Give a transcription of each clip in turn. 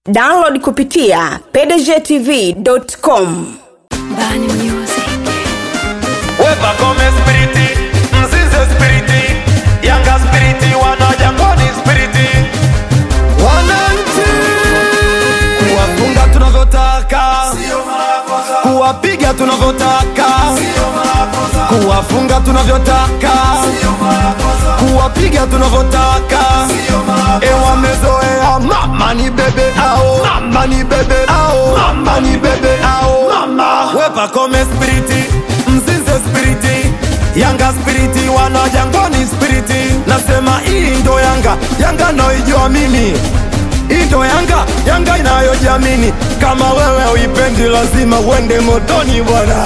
download kupitia pdgtv.com Bani Music. Wepa kome spiriti, mzize spiriti, yanga spiriti, wana jangwani spiriti. Wananchi kuwafunga tunavyotaka, kuwapiga tunavyotaka, kuwafunga tunavyotaka, kuwapiga tunavyotaka. E, wamezoea mama ni bebe ao, mama ni bebe ao, mama ni bebe ao, mama. Wepa kome spiriti, mzize spiriti, yanga spiriti, wana jangwani spiriti. Nasema hii ndo yanga, yanga naijua mimi hii ndo yanga, yanga inayojiamini. Kama wewe uipendi, lazima uende motoni bwana.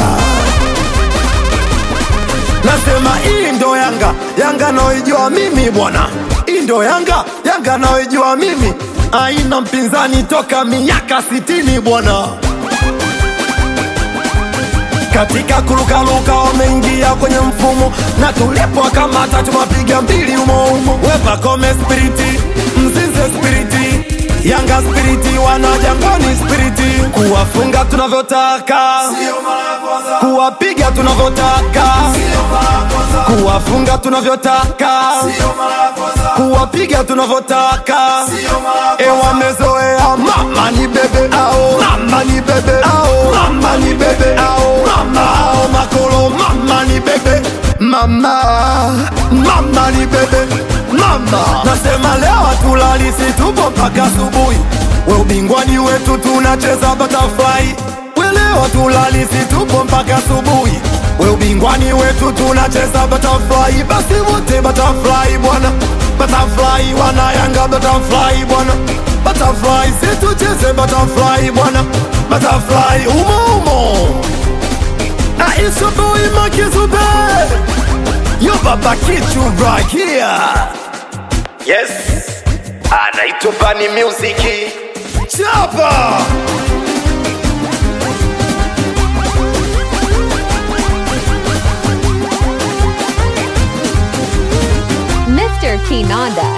Nasema hii ndo yanga, yanga naijua mimi bwana. Hii ndo yanga, yanga naijua mimi, aina mpinzani toka miaka sitini bwana katika kurukaruka wameingia kwenye mfumo na tulipokamata tumapiga mbili umoumo wepa kome spiriti mzize spiriti yanga spiriti wana jangwani spiriti kuwafunga tunavyotaka kuwapiga tunavyotaka kuwafunga tunavyotaka kuwapiga tunavyotaka e wamezoea mama ni bebe ao mama ni bebe ao mama ni bebe ao mama ao makolo mama ni bebe mama mama ni bebe mama nasema leo hatulalisi tupo mpaka asubuhi we ubingwani wetu tunacheza butterfly we leo hatulalisi tupo mpaka asubuhi we ubingwani wetu tunacheza butterfly basi wote butterfly bwana butterfly wana yanga butterfly bwana butterfly situcheze butterfly bwana butterfly umo umo aishaboi makizube yo baba kichu right here yes anaitwa bani musiki chapa Mr. Kinanda.